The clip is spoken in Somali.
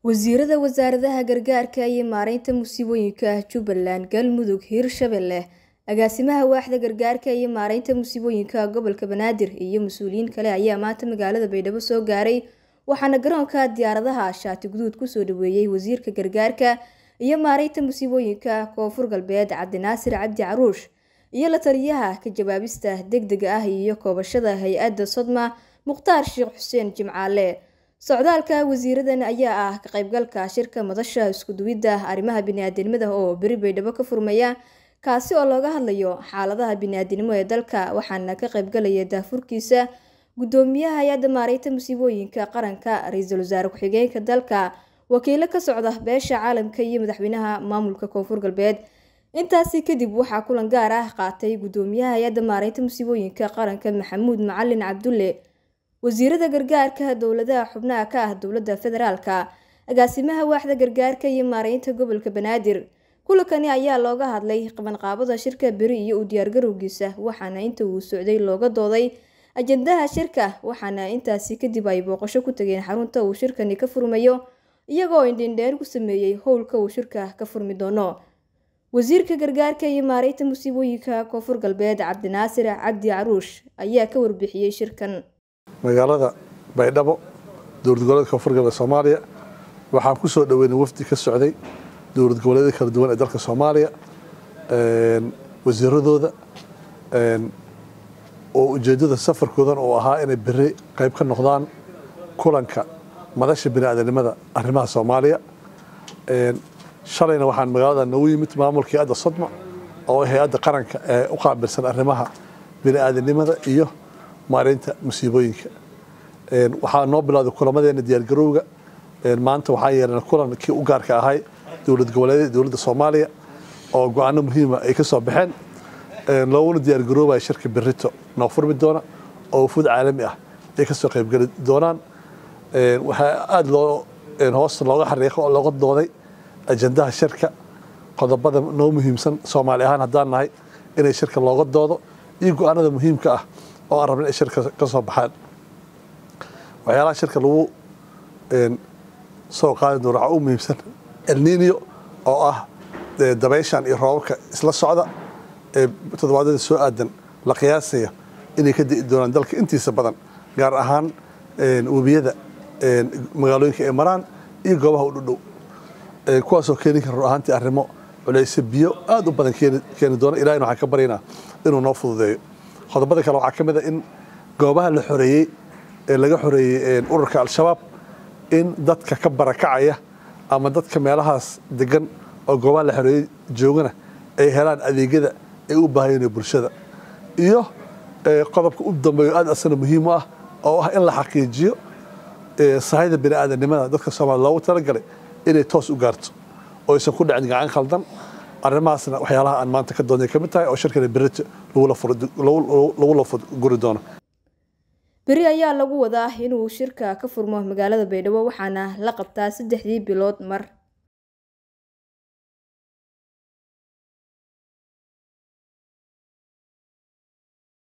wasiirada wasaaradaha gargaarka iyo maareynta musiibooyinka jubbaland galmudug hiirshabelle agaasimaha waaxda gargaarka iyo maareynta musiibooyinka gobolka banaadir iyo mas-uuliyiin kale ayaa maanta magaalada baydhabo soo gaaray waxaana garoonka diyaaradaha shaati guduud kusoo dhaweeyey wasiirka gargaarka iyo maareynta musiibooyinka koonfur galbeed cabdinaasir cabdi caruush iyo la taliyaha ka jawaabista degdega ah iyo koobashada hay-adda sodma mukhtaar sheekh xuseen jimcaale socdaalka wasiiradan ayaa ah ka qaybgalka shirka madasha iskuduwidda arrimaha biniaadanimada oo beri baydhabo ka furmaya kaasi oo looga hadlayo xaaladaha biniaadanimo ee dalka waxaana ka qaybgalaya daafurkiisa gudoomiyaha hay-adda maareynta musiibooyinka qaranka ra-iisul wasaare ku-xigeenka dalka wakiilo ka socda beesha caalamka iyo madaxweynaha maamulka koonfur galbeed intaasi kadib waxaa kulan gaar ah qaatay gudoomiyaha hay-adda maareynta musiibooyinka qaranka maxamuud macalin cabdulle wasiirada gargaarka dowladaha xubnaha ka ah dowladda federaalka agaasimaha waaxda gargaarka iyo maareynta gobolka banaadir kulankani ayaa looga hadlay qabanqaabada shirka beri iyo u diyaargarowgiisa waxaana inta uu socday looga dooday ajandaha shirka waxaana intaasi kadib ay booqasho ku tageen xarunta uu shirkani ka furmayo iyagoo indhindheer ku sameeyey howlka uu shirka ka furmi doono wasiirka gargaarka iyo maareynta musiibooyinka koonfur galbeed cabdinaasir cabdi caruush ayaa ka warbixiyey shirkan magaalada baydhabo dowlad goboleedka koonfur galbeed soomaaliya waxaan ku soo dhaweynay wafdi ka socday dowlad goboleedyada kala duwan ee dalka soomaaliya wasiiradooda oo ujeedada safarkoodan oo ahaa inay beri qayb ka noqdaan kulanka madasha biniaadanimada arrimaha soomaaliya shalayna waxaan magaalada noogu yimid maamulkii adda sodma oo hay-adda qaranka ee u qaabilsan arrimaha biniaadanimada iyo maareynta musiibooyinka waxaa noo bilowday kulamadeena diyaargarowga maanta waxaa yeelana kulan kii u gaarka ahay dowlad goboleedyada dowladda soomaaliya oo go-aano muhiima ay ka soo baxeen looguna diyaargaroobaya shirka berito noo furmi doona oo wufuud caalami ah ay ka soo qaybgeli doonaan waxaa aada loo hoosta looga xariiqo oo looga dooday ajandaha shirka qodobada noo muhiimsan soomaali ahaan haddaan nahay inay shirka looga doodo iyo go-aanada muhiimka ah oo aan rabna inay shirka ka soo baxaan waxyaalaha shirka lagu soo qaadi doono waxaa u muhiimsan elninio oo ah dabayshan iyo roobabka isla socda ee toddobaadyada soo aadan la qiyaasaya inay ka di'i doonaan dalka intiisa badan gaar ahaan webiyada magaalooyinka ay maraan iyo goobaha u dhudhow kuwaasoo keeni kara rur ahaantii arrimo culayse biyo aada u badan keeni doona ilahina waxaan ka baryaynaa inuu noo fududeeyo qodobada kale waxaa ka mid a in goobaha la xoreeyey ee laga xoreeyey ururka al-shabaab in dadka ka barakacaya ama dadka meelahaas degan oo goobaha la xoreeyey joogana ay helaan adeegyada ay u baahayeen bulshada iyo qodobka u dambeeyo aad asana muhiim u ah oo ah in la xaqiijiyo sahayda biniaadanimada dadka soomaaliya loogu talagalay inay toos u gaarto oo aysan ku dhacin gacan khaldan arrimahaasna waxyaalaha aan maanta ka doonay ka mid tahay oo shirkana berito lagula guri doono beri ayaa lagu wadaa inuu shirka ka furmo magaalada baydhabo waxaana la qabtaa saddexdii bilood mar